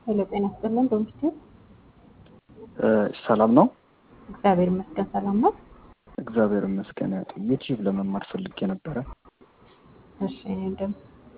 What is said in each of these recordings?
ሄሎ ጤና ይስጥልን ዶሚስቴር ሰላም ነው። እግዚአብሔር ይመስገን ሰላም ነው። እግዚአብሔር ይመስገን። ዩቲዩብ ለመማር ፈልጌ ነበረ። እሺ እንደም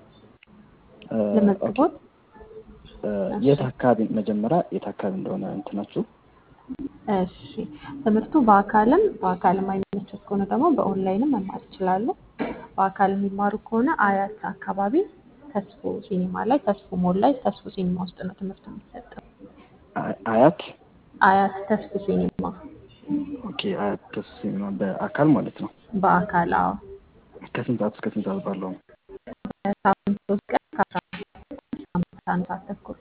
ለመዝግቦት የት አካባቢ መጀመሪያ የት አካባቢ እንደሆነ እንትናችሁ? እሺ ትምህርቱ በአካልም በአካልም አይመቸት ከሆነ ደግሞ በኦንላይንም መማር ይችላሉ። በአካል የሚማሩ ከሆነ አያት አካባቢ ተስፎ ሲኒማ ላይ ተስፎ ሞል ላይ ተስፎ ሲኒማ ውስጥ ነው ትምህርቱ የሚሰጠው። አ- አያት አያት ተስፎ ሲኒማ ኦኬ። አያት ደስ ሲኒማ በአካል ማለት ነው። በአካል አዎ ከስንት ሰዓት እስከ ስንት ሰዓት ባለው ነው? በሳምንት ሶስት ቀን ከአስራ አምስት አንድ ሰዓት ተኩል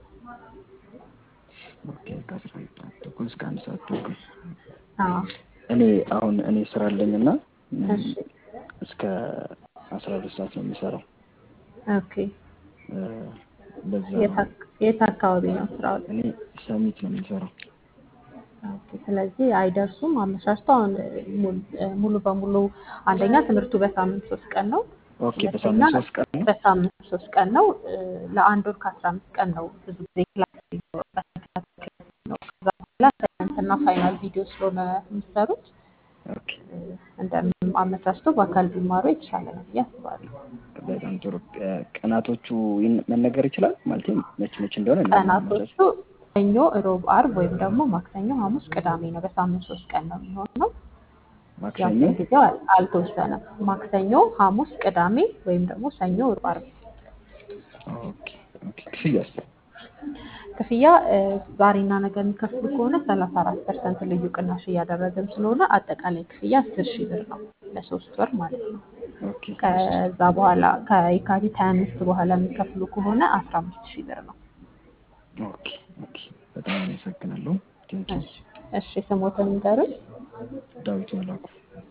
ኦኬ ከአስራ አንድ ሰዓት ተኩል እስከ አንድ ሰዓት ተኩል። አዎ እኔ አሁን እኔ ስራ አለኝ እና እሺ እስከ አስራ ሁለት ሰዓት ነው የሚሰራው። ኦኬ እ፣ በዛ የት አክ- የት አካባቢ ነው ስራው? እኔ ሰሚት ነው የሚሰራው። ኦኬ፣ ስለዚህ አይደርሱም። አመቻችቶ አሁን ሙሉ ሙሉ በሙሉ አንደኛ ትምህርቱ በሳምንት ሶስት ቀን ነው። ኦኬ ሁለተኛ በሳምንት ሶስት ቀን ነው። በሳምንት ሶስት ቀን ነው። እ፣ ለአንድ ወር ከአስራ አምስት ቀን ነው ብዙ ጊዜ ክላስ የሚኖርበት ተከታታይ ነው። ከዛ በኋላ ሳይንስና ፋይናል ቪዲዮ ስለሆነ የሚሰሩት ኦኬ እ፣ እንደምንም አመቻችቶ በአካል ቢማሩ የተሻለ ነው ብዬ አስባለሁ። በጣም ጥሩ። እ፣ ቀናቶቹ ይን- መነገር ይችላል ማለት መች መች እንደሆነ ቀናቶቹ ሰኞ፣ ሮብ፣ አርብ ወይም ደግሞ ማክሰኞ፣ ሐሙስ፣ ቅዳሜ ነው። በሳምንት ሶስት ቀን ነው የሚሆነው። ያው ማክሰኞ ጊዜው አል- አልተወሰነም። ማክሰኞ፣ ሐሙስ፣ ቅዳሜ ወይም ደግሞ ሰኞ፣ ሮብ፣ አርብ። ኦኬ ኦኬ። ክፍያስ? ክፍያ እ፣ ዛሬና ነገ የሚከፍሉ ከሆነ ሰላሳ አራት ፐርሰንት ልዩ ቅናሽ እያደረግን ስለሆነ አጠቃላይ ክፍያ አስር ሺህ ብር ነው ለሶስት ወር ማለት ነው። ኦኬ ከዛ በኋላ ከየካቲት ሀያ አምስት በኋላ የሚከፍሉ ከሆነ አስራ አምስት ሺህ ብር ነው። ኦኬ ኦኬ። በጣም አመሰግናለሁ። ቴንኪው። እሺ እሺ፣ ስሞትን ንገሩኝ። ዳዊት መላኩ።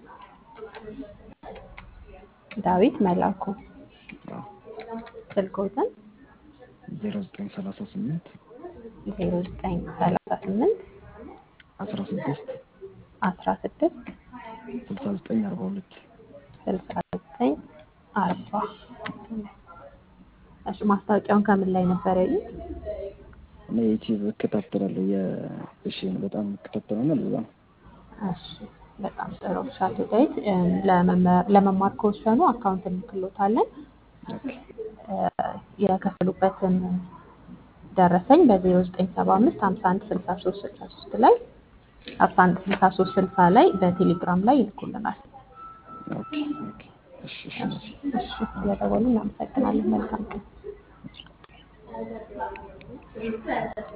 ዳዊት መላኩ። አዎ ስልኮትን ዜሮ ዘጠኝ ሰላሳ ስምንት ዜሮ ዘጠኝ ሰላሳ ስምንት አስራ ስድስት አስራ ስድስት ስልሳ ዘጠኝ አርባ ሁለት ስልሳ ዘጠኝ አርባ እሺ ማስታወቂያውን ከምን ላይ ነበር ያዩት? እኔ ዩቲዩብ እከታተላለሁ። የእሺን በጣም እከታተላለሁ። ለዛ ነው። እሺ በጣም ጥሩ እሺ አቶ ዳዊት እም፣ ለመመ- ለመማር ከወሰኑ አካውንት እንልክሎታለን ኦኬ እ፣ የከፈሉበትን ደረሰኝ በዜሮ ዘጠኝ ሰባ አምስት ሀምሳ አንድ ስልሳ ሶስት ስልሳ ሶስት ላይ ሀምሳ አንድ ስልሳ ሶስት ስልሳ ላይ በቴሌግራም ላይ ይልኩልናል። ኦኬ ኦኬ። እሺ እሺ እሺ እሺ ስለደወሉ እናመሰግናለን። መልካም ቀን።